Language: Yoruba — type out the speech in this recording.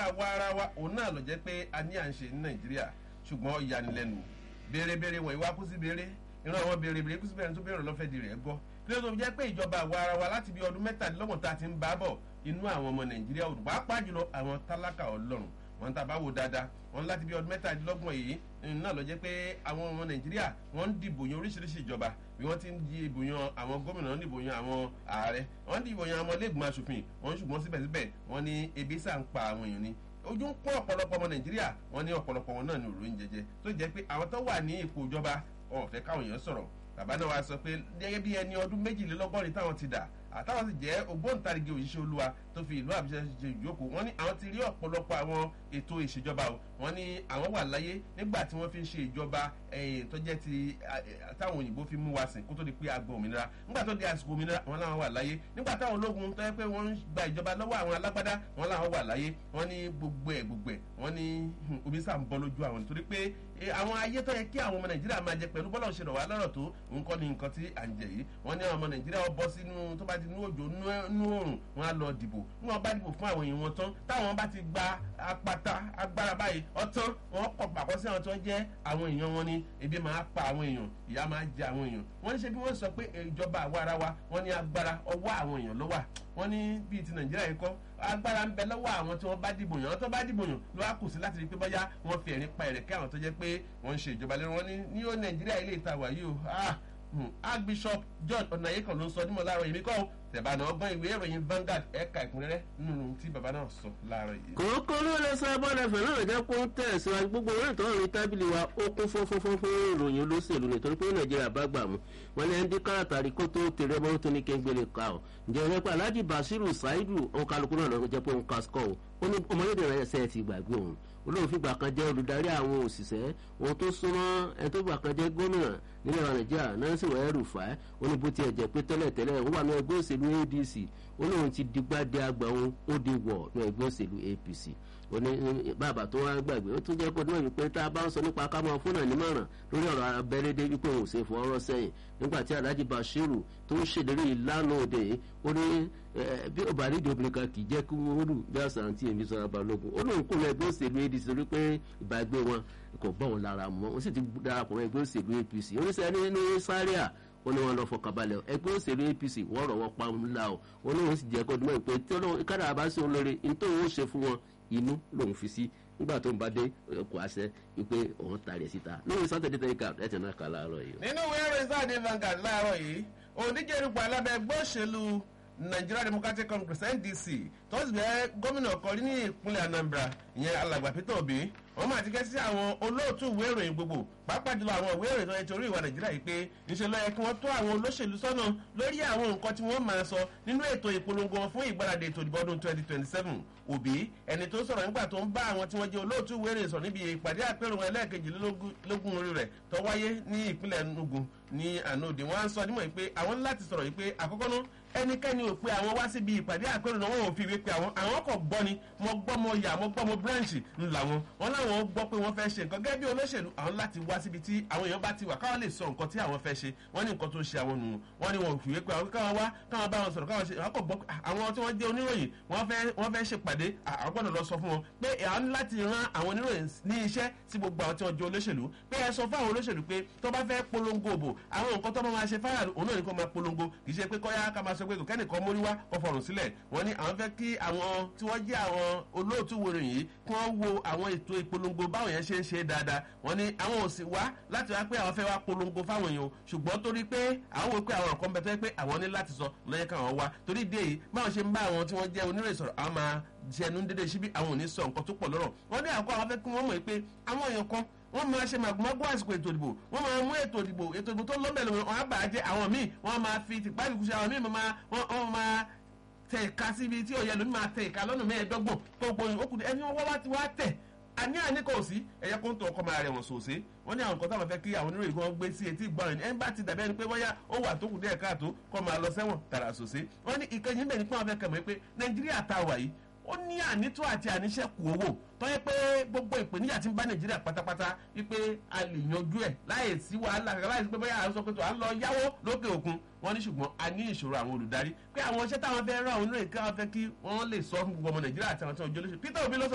àwa ara wa òun náà lọ jẹ́ pé a ní à ń ṣe ní nàìjíríà ṣùgbọ́n ìyanilẹ́nu béèrèbéèrè wọ̀nyí wá kú sí béèrè ìran àwọn béèrèbéèrè kú sí béèrè tó béèrè lọ́fẹ̀ẹ́ di rẹ̀ gbọ́ kí ló tó jẹ́ pé ìjọba àwa ara wa láti bí ọdún mẹ́tàdínlọ́gbọ̀n tá a ti ń bá bọ̀ inú àwọn ọmọ nàìjíríà ò dùn pàápàá jùlọ àwọn tálákà ọlọ́run wọn tá a bá wò dáadáa wọn láti bí ọdún mẹ́tàdínlọ́gbọ̀n yìí náà lọ jẹ́ pé àwọn ọmọ nàìjíríà wọ́n ń dìbò yan oríṣiríṣi ìjọba bí wọ́n ti ń di ìbò yan àwọn gómìnà wọ́n dìbò yan àwọn ààrẹ wọ́n dìbò yan àwọn iléègbìmọ̀ asòfin wọ́n ṣùgbọ́n síbẹ̀síbẹ̀ wọ́n ní ebi sà ń pa àwọn èèyàn ni ojú ń pọ́n ọ̀pọ̀lọpọ̀ ọmọ nàìjíríà wọ́n ní ọ̀pọ̀lọpọ̀ wọn náà ní òròyìn jẹjẹ tó jẹ́ pé àwọn tó wà ní ipò ìjọba wọn ò fẹ́ káwọn èèyàn sọ̀rọ̀ bàbá náà wá sọ pé gẹ́gẹ́ bí ẹni ọdún méjìlélọ́gọ́rin táwọn ti dà àtàwọn sì jẹ́ ògbóǹtarìgì òṣìṣẹ́ olúwa tó fi ìlú àbújá ṣe ìjókòó wọ́n ní àwọn ti rí ọ̀pọ̀lọpọ̀ àwọn ètò ìṣèjọba o wọ́n ní àwọn wà láyé nígbà tí wọ́n fi ń ṣe ìjọba tó jẹ́ ti táwọn òyìnbó fi mú wa sìn kó tó di pé agbọn òmìnira nígbà tó di àsìkò òmìnira wọn làwọn wà láyé nígbà táwọn ológun tó yẹ pé wọ́n ń gba ìjọba lọ́wọ́ àwọn alágbádá wọn làwọn wà láyé wọ́n ní gbogbo ẹ̀ gbogbo ẹ̀ wọ́n ní omi sà ń bọ́ lójú àwọn nítorí pé àwọn ayé tó yẹ kí àwọn ọmọ nàìjíríà máa jẹ pẹ̀lú bọ́lá òṣèlú wa lọ́rọ̀ tó nǹkan ní nǹkan tí à ń jẹ yìí wọ́n ní àwọn ọmọ nàìjíríà wọ́n bọ́ sínú tó bá ti nú òjò nú òrùn wọ́n á lọ dìbò ní wọ́n bá dìbò fún àwọn èèyàn wọn tán táwọn bá ti gba apata agbára báyìí ọtán wọ́n kọ̀ pàkọ́ sí àwọn tó jẹ́ àwọn èèyàn wọn ni ebi máa pa àwọn èèyàn ìyá máa jẹ àwọn èèyàn wọ́n ní ṣe bí wọ́n sọ pé ìjọba àwa ara wa wọ́n ní agbára ọwọ́ àwọn èèyàn ló wà wọ́n ní bíi ti nàìjíríà yìí kọ́ agbára ń bẹ lọ́wọ́ àwọn tí wọ́n bá dìbò yàn àwọn tó bá dìbò yàn ló wá kù sí láti rí i pé bọ́yá wọ́n fi ẹ̀rín pa ẹ̀rẹ̀kẹ́ àwọn tó jẹ́ pé wọ́n ń ṣe ìjọba lẹ́nu wọn ní ní ó nàìjíríà ilé ìta wà yìí o archbishop john ọ̀nàyẹ́kàn ló ń sọ nímọ̀ láàárọ̀ yìí mi kọ́ tẹ̀bánà ọgbọ́n ìwé ìròyìn Vanguard ẹ̀ka ìkúnrẹ́rẹ́ nínú tí bàbá náà sọ láàárọ̀ yìí. kòókò ló lè sọ bọ́ọ̀lù ẹ̀fẹ̀ náà jẹ́ kó ń tẹ̀síwájú gbogbo orí ìtọ́ orí tábìlì wa ó kún fúnfúnfún fún ìròyìn olóṣèlú nítorí pé nàìjíríà bá gbà mú wọn ní ẹni káràtàrí kó tó tèrè mọ́ tó ní kéńgbélé ká ọ ǹjẹ́ ìrẹ́ pé alhaji basiru saidu ọkàlùkù náà lọ́ọ́ jẹ́ pé òun kásíkọ́ o ó ní ọmọlédè rẹ̀ ṣe ti gbàgbé òun olóhùn fìgbà kan jẹ́ olùdarí àwọn òṣìṣẹ́ ohun tó súnmọ́ ẹni tó gbà kan jẹ́ gómìnà nílẹ̀ nàìjíríà nancy wẹ́ẹ́ rufai ó ní bó tiẹ̀ jẹ́ pé tẹ́lẹ̀tẹ́lẹ̀ ó wà ní ẹgbẹ́ òṣèlú adc olóhùn ti digbá di àgbà òun ó di wọ̀ ní ẹgbẹ́ òṣèlú apc oní bàbá tó wá gbàgbé ó tún jẹ́ kó dúró wípé tá a bá ń sọ nípa ká máa fúnà nímọ̀ràn lórí ọ̀rọ̀ abẹ́rẹ́dẹ́ wípé òun ò ṣe fọwọ́rọ́ sẹ́yìn nígbà tí alhaji bashiru tó ń ṣèlérí ìlànà òde ó ní bí ọba nídìí obìnrin kan kì í jẹ́ kí wọ́n rù bí àṣà àǹtí èmi sọ̀rọ̀ balógun ó lóun kò lọ ẹgbẹ́ òṣèlú adc torí pé ìbágbé wọn kò bọ́ òun lára mọ́ ó sì ti darapọ̀ mọ́ ẹgbẹ́ òṣèlú apc oníṣẹ́ ní sáríà ó ní wọn lọ fọkànbalẹ̀ ẹgbẹ́ òṣèlú apc wọ́n rọ̀ wọ́n pa ńlá o ó ní wọn sì jẹ́ kọ́dúnmọ́ ìpè tí kára bá sí òun lórí nítorí ó ṣe fún wọn inú lòun fi sí nígbà tó ń bá dé kò àṣẹ wípé òun tàrí ẹ̀ síta lórí sátidé tẹ̀lé ká ẹ̀ tẹ̀ náà kà láàárọ̀ yìí. nínú ìwé ìròyìn sáà ní Vanguard láàárọ̀ yìí òǹdíje irúgbà alábẹ́ ẹgbẹ́ òṣèlú Nigeria Democratic Congress NDC tó sì bẹ́ gómìnà kọrí ní ìpínlẹ̀ Anambra ìyẹn alàgbà Peter Obi wọ́n máa ti kẹ́ sí àwọn olóòtú ìwé ìròyìn gbogbo pàápàá jùlọ àwọn ìwé ìròyìn tó yẹ torí ìwà nàìjíríà yìí pé ńṣe ló yẹ kí wọ́n tó àwọn olóṣèlú sọ́nà lórí àwọn nǹkan tí wọ́n máa sọ nínú ètò ìpolongo wọn fún ìgbáradì ètò ìdìbò ọdún 2027 òbí ẹni tó sọ̀rọ̀ nígbà tó ń bá àwọn tí wọ́n jẹ́ olóòtú ìwé ìròyìn sọ níbi ìpàdé àpérò wọn ẹlẹ́ẹ̀kejìlélógún orí rẹ̀ tó wáyé ní ìpínlẹ̀ Enugu ní ànóòdì wọ́n á ń sọ nímọ̀ yìí pé àwọn láti sọ̀rọ̀ yìí pé àkọ́kọ́ náà ẹnikẹ́ni ò pé àwọn wá síbi ìpàdé àpérò náà wọ́n ò fi ìwé pé àwọn àwọn kò gbọ́ ni mo gbọ́ mo yà mo gbọ́ mo branch ńlá wọn wọn láwọn gbọ́ pé wọ́n fẹ́ ṣe nǹkan gẹ́gẹ́ bí olóṣèlú àwọn láti wá síbi tí àwọn èèyàn bá ti wà káwọn lè sọ nǹkan tí àwọn fẹ́ ṣe wọ́n ní nǹkan tó ń ṣe àwọn nù wọ́n ní wọn ò fi ìwé pé àwọn káwọn wá káwọn bá wọn sọ̀rọ̀ káwọn ṣe àwọn kò gbọ́ àwọn tí wọ́n jẹ́ oníròyìn wọ́n fẹ́ wọ́n fẹ́ ṣèpàdé àwọn gbọ́dọ̀ lọ sọ fún wọn pé àwọn láti ran àwọn oníròyìn ní iṣẹ́ sí gbogbo àwọn tí wọ́n jẹ́ olóṣèlú pé ẹ sọ fún àwọn olóṣèlú pé tó bá fẹ́ polongo òbò àwọn nǹkan tó bá máa ṣe fáyà òun náà ní kó máa polongo kì í ṣe pé kọ́yá ká máa sọ pé kò kẹ́nìkan mórí wá kó fọ̀rùn sílẹ̀ wọ́n ní àwọn fẹ́ kí àwọn tí wọ́n jẹ́ àwọn olóòtú wòrò yìí kí wọ́n wo àwọn ètò ìpolongo báwọn yẹn ṣe ń ṣe dáadáa wọ́n ní àwọn ò sì wá láti wá pé àwọn fẹ́ wá polongo fáwọn èèyàn ṣùgbọ́n torí pé àwọn wò pé àwọn nǹkan bẹ tó yẹ pé àwọn ní láti sọ lọ́yẹ káwọn wá torí dé yìí báwọn ṣe ń bá àwọn tí wọ́n jẹ́ oníròyìn sọ̀rọ̀ àwọn máa jẹnu dédé síbí àwọn ò ní sọ nǹkan tó pọ̀ lọ́rọ̀ wọ́n ní àkọ́ àwọn fẹ́ kí wọ́n mọ̀ pé àwọn èèyàn kan wọ́n máa ṣe màgòmágó àsìkò ètò ìdìbò wọ́n máa mú ètò ìdìbò ètò ìdìbò tó lọ́mọ̀lẹ́ wọn á bàá jẹ́ àwọn míì wọ́n máa fi tìpá ìkúṣe àwọn míì wọ́n máa tẹ ìka síbi tí òye lómi máa tẹ ìka lọ́nà mẹ́ẹ̀ẹ́dọ́gbọ̀n gbogbo okùn ẹni wọ́n wá ti wá tẹ̀ àní àní kò sí ẹ̀yẹ kó ń tọ ọkọ máa rẹ̀ wọ̀n sòsé wọ́n ní àwọn nǹkan táwọn fẹ́ kí àwọn oníròyìn kan gbé sí etí ìgbọ́n rẹ̀ ẹni bá ti dàbí ẹni pé wọ́n yá ó wà tó kù díẹ̀ káàtó kọ́ máa lọ sẹ́wọ̀n tààrà sòsé wọ́n ní ìkẹyìn bẹ́ẹ̀ ni pé wọ́n fẹ́ kẹ̀mọ́ pé nàìjíríà ta wà yìí ó ní ànító àti àníṣẹ́kù owó tó yẹ pé gbogbo ìpèníjà ti ń bá nàìjíríà pátápátá wípé a lè yanjú ẹ̀ láì sí wàhálà kankan láì sí pé bóyá à ń sọ pé tó à ń lọ yáwó lókè òkun wọ́n ní ṣùgbọ́n a ní ìṣòro àwọn olùdarí pé àwọn iṣẹ́ táwọn fẹ́ rán àwọn oníròyìn káwọn fẹ́ kí wọ́n lè sọ fún gbogbo ọmọ nàìjíríà àti àwọn tí wọ́n jẹ́ olóṣèlú Peter Obi ló sọ